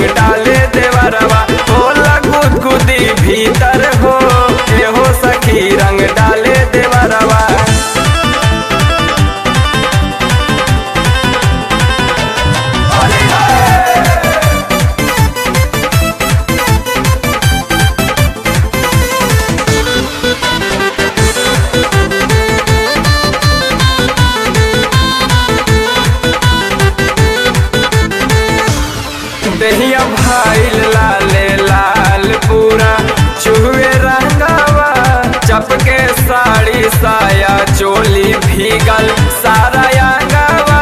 रंग डाले देवरवा होला गुदगुदी भीतर हो एहो सखी रंग डाले देवरवा दहिया भाईल लाले लाल पूरा चुहे रंगावा चपके साड़ी साया चोली भीगल सारा अंगावा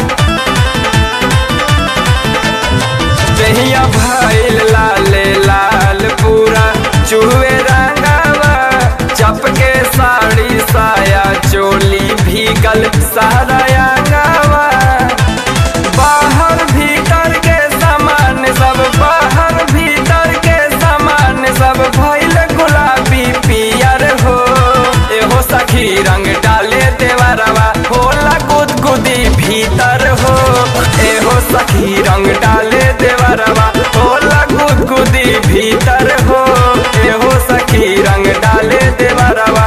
दहिया भाईल लाले लाल पूरा चुहे रंगावा चपके साड़ी साया चोली भीगल सारा अंगावा बाहर भीतर के सामान सब बाहर भीतर के सामान सब भइल गुलाबी पियर हो एहो सखी रंग डाले देवरवा होला गुदगुदी भीतर हो एहो सखी रंग डाले देवरवा होला गुदगुदी भीतर हो एहो सखी रंग डाले देवरवा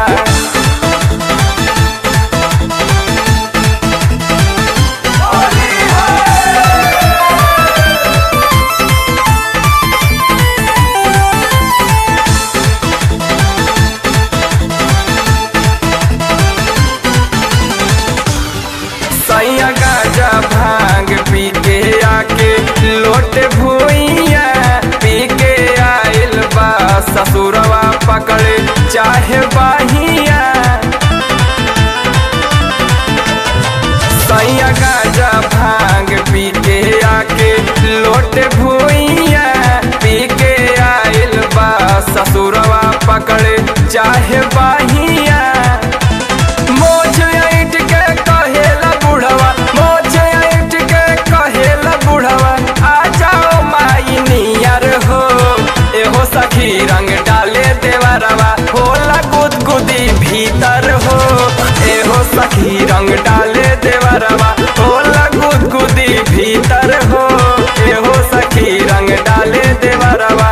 सैया गाजा भांग पी के आके लोट भूइया पी के आइल बा ससुरवा पकड़े चाहे बाहिया सैया गाजा भांग पी के आके लोट भूइया पी के आइल बा ससुरवा पकड़े चाहे बाहिया मोछ ऐठ के कहेला बुढ़वा मोछ ऐठ के कहेला बुढ़वा आ जाओ माई नियर हो एहो सखी रंग डाले देवरवा होला गुदगुदी भीतर हो एहो सखी रंग डाले देवरवा होला गुदगुदी भीतर हो एहो सखी रंग डाले देवरवा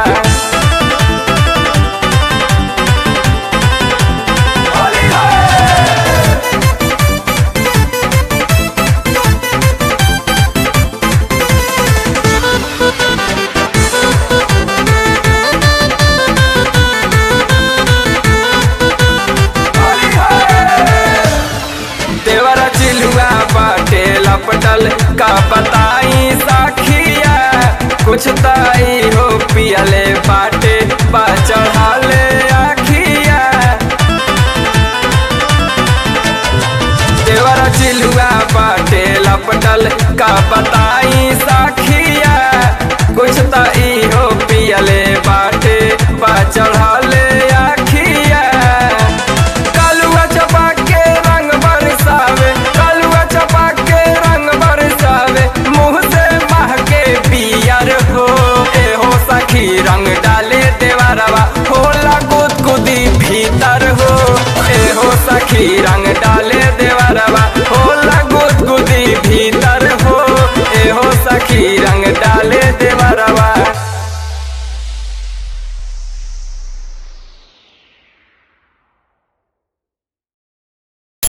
देवरा चिलुआ बाटे लपटल का बताई साखिया कुछ ताई हो पियले बाटे बा चढ़ाले आखिया देवरा चिलुआ बाटे लपटल का बताई साखिया कुछ ताई हो पियले बाटे बा चढ़ाले आखिया कालुआ चपा के रंग बरसावे कालुआ चपा के रंग बरसावे मुंह से महके पियर हो एहो सखी रंग डाले देवरवा होला गुदगुदी भीतर हो एहो सखी रंग डाले देवरवा होला गुदगुदी भीतर हो एहो सखी रंग डाले दे